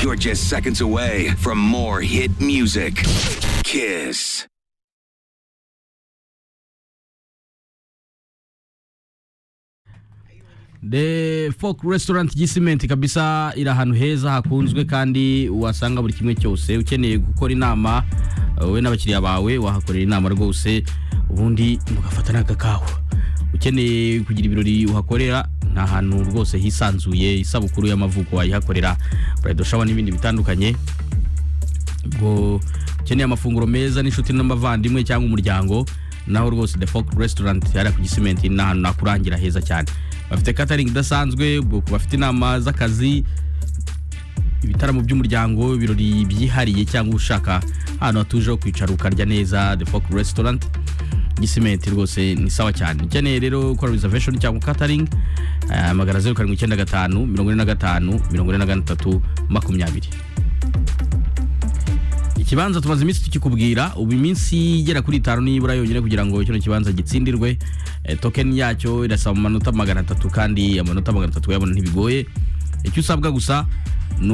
You're just seconds away from more hit music. Kiss. The Folk Restaurant Gisimenti kabisa iri ahantu heza hakunzwe kandi wasanga buri kimwe cyose ukeneye gukora inama wowe n'abakiriya bawe wahakorera inama rwose ubundi mugafata n'agakawa ukeneye kugira ibirori uhakorera ni ahantu rwose hisanzuye isabukuru y'amavuko wayihakorera burayidi shawa n'ibindi bitandukanye ubwo ukeneye amafunguro meza n'inshuti n'abavandimwe cyangwa umuryango naho rwose the folk restaurant yari ku gisimenti ni ahantu nakurangira heza cyane bafite catering idasanzwe ubwo ku bafite inama z'akazi ibitaramo by'umuryango ibirori byihariye cyangwa ushaka ahantu hatuje ho kwicara ukarya neza the folk restaurant gisimenti rwose ni sawa cyane ukeneye rero gukora reservation cyangwa catering amagara zeru karindwi icyenda gatanu mirongo ine na gatanu mirongo ine na gatatu makumyabiri ikibanza tumaze iminsi tukikubwira ubu iminsi igera kuri itanu nibura yonyine kugira ngo kino kibanza gitsindirwe Eh, tokeni yacyo irasaba mu manota magana atatu kandi amanota magana atatu uyabona ntibigoye icyo usabwa gusa ni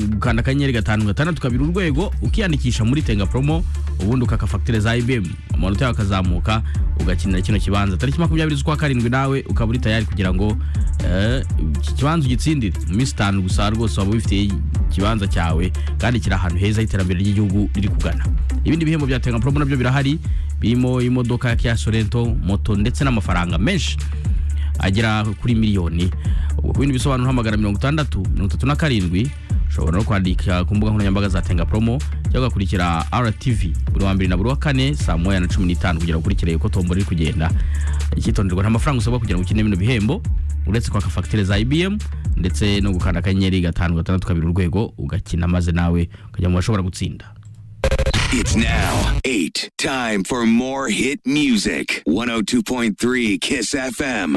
ugukanda akanyenyeri gatanu gatandatu kabiri urwego ukiyandikisha muri tenga promo ubundi ukaka fagitire za ibm amanota yawe akazamuka ugakinira kino kibanza tariki makumyabiri z'ukwa karindwi nawe ukaba uri tayari kugira ngo eh, iki kibanza ugitsindire mu minsi itanu gusa rwose waba ubifitiye ikibanza cyawe kandi kiri ahantu heza h'iterambere ry'igihugu riri kugana ibindi bihembo bya tenga promo nabyo birahari birimo imodoka ya Kia Sorento moto ndetse n'amafaranga menshi agera kuri miliyoni ubwo ku bindi bisobanuro hamagara mirongo itandatu mirongo itatu na karindwi ushobora no kwandika ku mbuga nkoranyambaga za tenga promo cyangwa ugakurikira RTV buri wa mbere na buri wa kane saa moya na cumi n'itanu kugira ngo ukurikire uko tombora iri kugenda icyitonderwa nta mafaranga usabwa kugira ngo ukine bino bihembo uretse kwaka fagitire za IBM ndetse no gukanda akanyenyeri gatanu gatandatu kabiri urwego ugakina maze nawe ukajya mu bashobora gutsinda It's now 8. Time for more hit music. 102.3 Kiss FM.